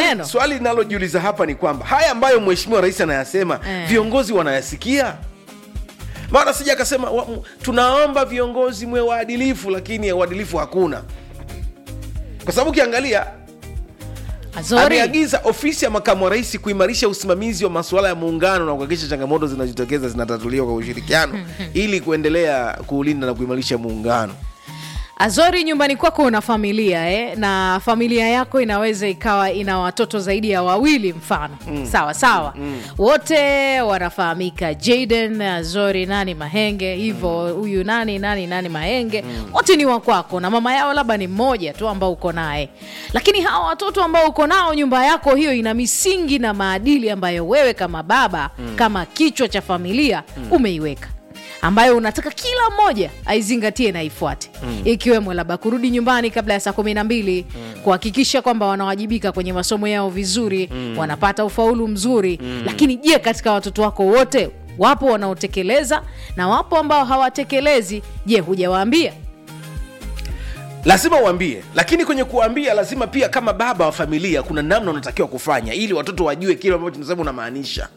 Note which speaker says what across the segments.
Speaker 1: maneno
Speaker 2: swali linalojiuliza hapa ni kwamba haya ambayo mheshimiwa rais anayasema
Speaker 1: Eh.
Speaker 2: viongozi wanayasikia maana sija akasema wa- m- tunaomba viongozi mwe waadilifu lakini uadilifu hakuna kwa sababu ukiangalia
Speaker 1: Azori.
Speaker 2: ameagiza ofisi ya makamu wa rais kuimarisha usimamizi wa masuala ya muungano na kuhakikisha changamoto zinazojitokeza zinatatuliwa kwa ushirikiano ili kuendelea kuulinda na kuimarisha muungano
Speaker 1: Azori, nyumbani kwako una familia eh? na familia yako inaweza ikawa ina watoto zaidi ya wawili mfano mm. sawa sawa mm. wote wanafahamika Jaden, Azori, nani Mahenge hivyo huyu nani nani nani Mahenge mm. wote ni wa kwako na mama yao labda ni mmoja tu ambao uko naye, lakini hawa watoto ambao uko nao, nyumba yako hiyo ina misingi na maadili ambayo wewe kama baba mm. kama kichwa cha familia mm. umeiweka ambayo unataka kila mmoja aizingatie na ifuate mm. ikiwemo labda kurudi nyumbani kabla ya saa kumi na mbili mm. kuhakikisha kwamba wanawajibika kwenye masomo yao vizuri mm. wanapata ufaulu mzuri mm. lakini je katika watoto wako wote wapo wanaotekeleza na wapo ambao hawatekelezi je hujawaambia
Speaker 2: lazima uambie lakini kwenye kuambia lazima pia kama baba wa familia kuna namna unatakiwa kufanya ili watoto wajue kile ambacho tunasema unamaanisha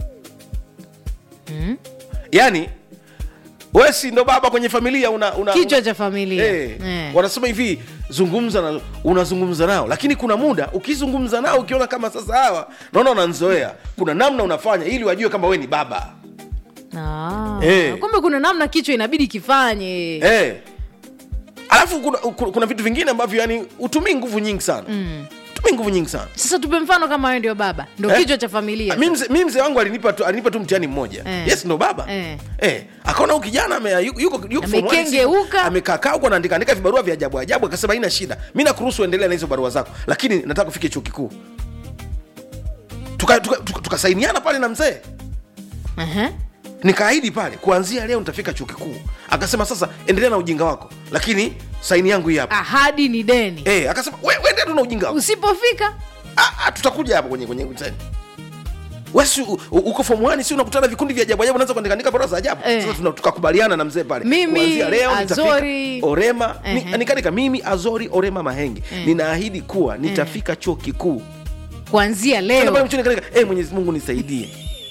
Speaker 2: mm. yaani wewe si ndo baba kwenye familia una, una,
Speaker 1: kichwa
Speaker 2: una,
Speaker 1: cha familia
Speaker 2: Eh,
Speaker 1: Eh.
Speaker 2: wanasema hivi zungumza na unazungumza nao lakini kuna muda ukizungumza nao ukiona kama sasa hawa naona unanzoea kuna namna unafanya ili wajue kama we ni baba
Speaker 1: Ah,
Speaker 2: Eh.
Speaker 1: kumbe kuna namna kichwa inabidi kifanye
Speaker 2: eh. alafu kuna, kuna, kuna vitu vingine ambavyo yani utumii nguvu nyingi sana mm. utumii nguvu nyingi sana
Speaker 1: sasa tupe mfano kama wewe ndio baba ndo
Speaker 2: Eh?
Speaker 1: kichwa cha familia
Speaker 2: mi mzee mi mzee wangu alinipa tu, alinipa tu mtihani mmoja
Speaker 1: Eh.
Speaker 2: yes ndo baba
Speaker 1: Eh.
Speaker 2: Eh, akaona huyu kijana ame- yuko, yuko, yuko form one,
Speaker 1: Amekengeuka.
Speaker 2: amekaa kaa huko anaandika andika vibarua vya ajabu ajabu akasema haina shida mi nakuruhusu endelea na hizo barua zako lakini nataka kufike chuo kikuu tukasainiana tuka, tuka, tukasainiana pale na mzee
Speaker 1: Aha.
Speaker 2: nikaahidi pale kuanzia leo nitafika chuo kikuu akasema sasa endelea na ujinga wako lakini saini yangu hii hapa
Speaker 1: ahadi ni deni
Speaker 2: eh, akasema we, we endelea tu na ujinga wako
Speaker 1: usipofika
Speaker 2: Ah, ah, tutakuja hapa kwenye kwenye mtani wesi u- u- uko form 1 si unakutana vikundi vya ajabu ajabu unaanza kuandikaandika bora za ajabu
Speaker 1: Eh.
Speaker 2: sasa tuna- tukakubaliana na mzee pale
Speaker 1: Mimi,
Speaker 2: Kuanzia leo nitafika
Speaker 1: Azori.
Speaker 2: orema ni,
Speaker 1: Ehe.
Speaker 2: nikaandika mimi azori orema mahenge
Speaker 1: Eh.
Speaker 2: ninaahidi kuwa nitafika chuo kikuu
Speaker 1: kuanzia
Speaker 2: Tena pale
Speaker 1: leo
Speaker 2: mchini nikaandika eh mwenyezi mungu nisaidie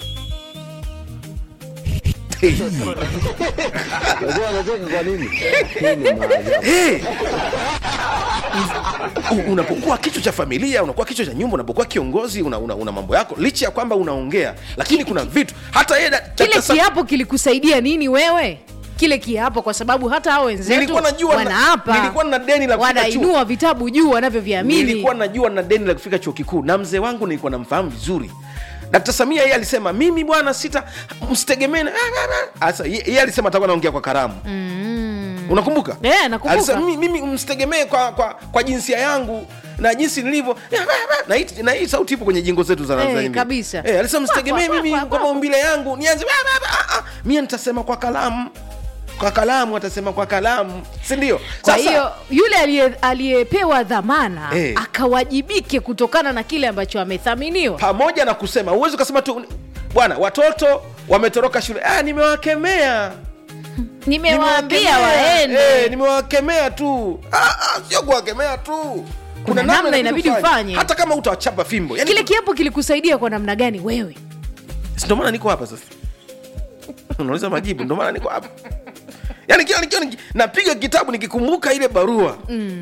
Speaker 3: Unajua anacheka kwa nini? Hii ni maajabu.
Speaker 2: hey! U- unapokuwa kichwa cha familia unakuwa kichwa cha nyumba unapokuwa kiongozi una, una, una mambo yako licha ya kwamba unaongea lakini kuna vitu hata yeye da-
Speaker 1: kile
Speaker 2: Dr. Sam-
Speaker 1: kiapo kilikusaidia nini wewe kile kiapo kwa sababu hata hao wenzetu
Speaker 2: Nilikuwa najua na-
Speaker 1: wanaapa
Speaker 2: nilikuwa na deni la kufika
Speaker 1: wanainua vitabu juu wanavyoviamini
Speaker 2: nilikuwa najua na deni la kufika chuo kikuu na mzee wangu nilikuwa namfahamu vizuri Dkt. Samia yeye alisema mimi bwana sita msitegemee na- Asa ye- yeye alisema atakuwa naongea kwa karamu
Speaker 1: mm.
Speaker 2: unakumbuka
Speaker 1: Eh, nakumbuka.
Speaker 2: alisema mimi, mimi msitegemee kwa, kwa, kwa jinsia yangu na jinsi nilivyo na hii, na hii sauti ipo kwenye jingo zetu za
Speaker 1: Eh,
Speaker 2: Tanzania
Speaker 1: kabisa.
Speaker 2: eh, alisema msitegemee
Speaker 1: Kwa- kwa-
Speaker 2: mimi
Speaker 1: kwa-
Speaker 2: kwa
Speaker 1: kwa-
Speaker 2: maumbile yangu nianze ah, ah, mie nitasema kwa kalamu kwa kalamu atasema kwa kalamu si ndio
Speaker 1: kwa hiyo yule aliye- aliyepewa dhamana
Speaker 2: Eh.
Speaker 1: akawajibike kutokana na kile ambacho amethaminiwa
Speaker 2: pamoja na kusema huwezi ukasema tu bwana watoto wametoroka shule ah, nimewakemea
Speaker 1: nimewaambia
Speaker 2: Nimewakemea.
Speaker 1: waende
Speaker 2: Eh, nimewakemea tu ah, ah, sio kuwakemea tu
Speaker 1: Kuna namna inabidi ufanye.
Speaker 2: hata kama utawachapa fimbo yani,
Speaker 1: kile kiapo kilikusaidia kwa namna gani wewe
Speaker 2: si ndio maana niko hapa sasa unauliza majibu ndio maana niko hapa yani kila nikiwa niki- napiga kitabu nikikumbuka ile barua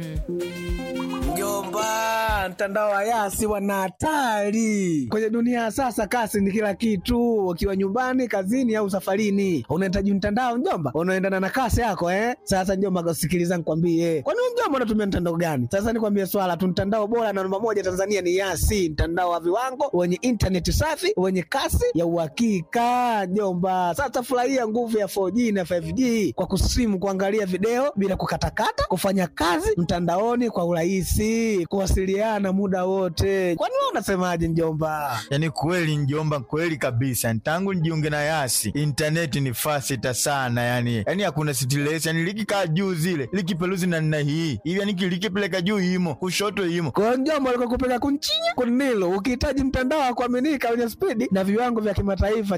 Speaker 4: Mjomba, mtandao wa Yasi wana hatari kwenye dunia ya sasa. Kasi ni kila kitu, ukiwa nyumbani, kazini au safarini, unahitaji mtandao mjomba, unaendana na kasi yako eh. Sasa mjomba, sikiliza nikwambie, kwani wewe mjomba unatumia mtandao gani? Sasa nikwambie swala tu, mtandao bora na namba moja Tanzania ni Yasi, mtandao wa viwango wenye intaneti safi wenye kasi ya uhakika mjomba. Sasa furahia nguvu ya 4G na 5G kwa kusimu, kuangalia video bila kukatakata, kufanya kazi mtandaoni kwa urahisi, kuwasiliana muda wote. Kwani wewe unasemaje mjomba?
Speaker 5: yaani kweli njomba kweli kabisa tangu nijiunge na yasi intaneti ni fasita sana yani yani hakuna stress yani likikaa juu zile likipeluzi na nna hii hivi yani likipeleka juu imo kushoto imo
Speaker 4: Kwa hiyo mjomba, alikuwa kupeka kunchinya kunilo, ukihitaji mtandao wa kuaminika wenye spidi na viwango vya kimataifa